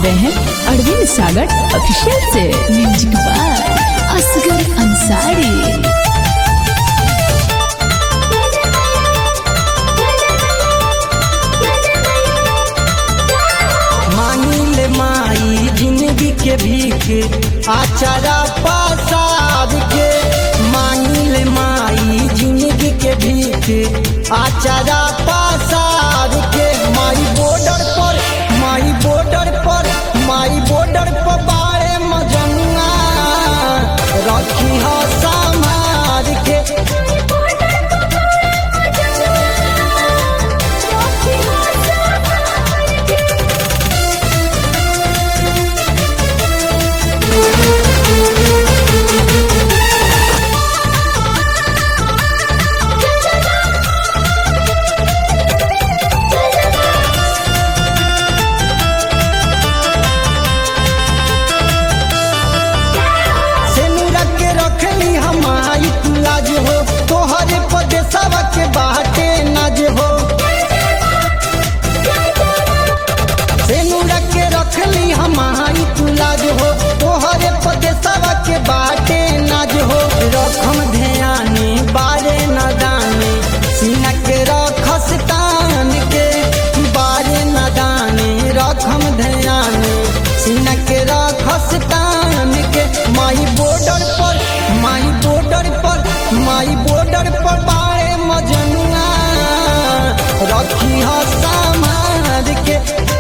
रहे हैं अरविंद सागर ऑफिशियल से म्यूजिक बाय असगर अंसारी मांगिल माई जिंदगी के भीख आचारा पसार के मांगिल माई जिंदगी के भीख आचारा पसार के माई बॉर्डर पर माई बॉर्डर पर माई बॉर्डर पर बाड़े मजनुआ रखी हो समार के सेनुरा के रखली हमारी लाज हो तोहरे पदेशवा के बाटे नाज हो सेनुरा के रखली हमारी लाज हो तोहरे पदेशवा के बाटे नाज हो रखम ध्याने बारे न दाने सीना के रखस तान के बारे न दाने रखम ध्याने सीना के रखस तान के माई बॉर्डर पर माई बॉर्डर पर माई बॉर्डर पर बाड़े मजनुआ रखी हो समाज के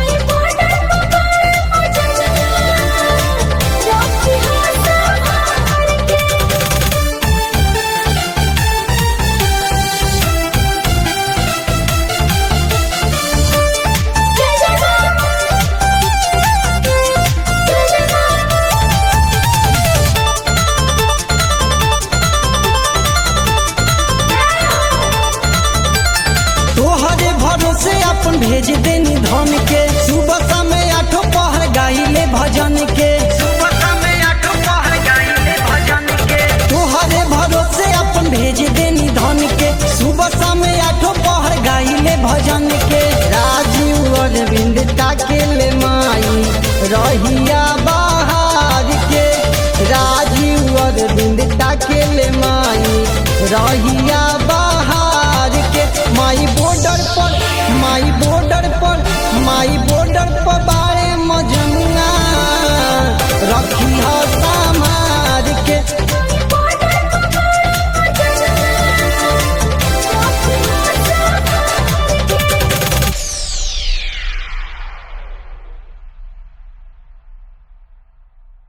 तोहरे भरोसे अपन भेज देनी धन के सुबह समय आठो पहर गाइले भजन के तोहरे भरोसे अपन भेज देनी धन के सुबह समय आठो पहर गाइले भजन के राजीव अरविंद ताकेले माई रहिया बाहर के राजीव अरविंद ताकेले माई रहिया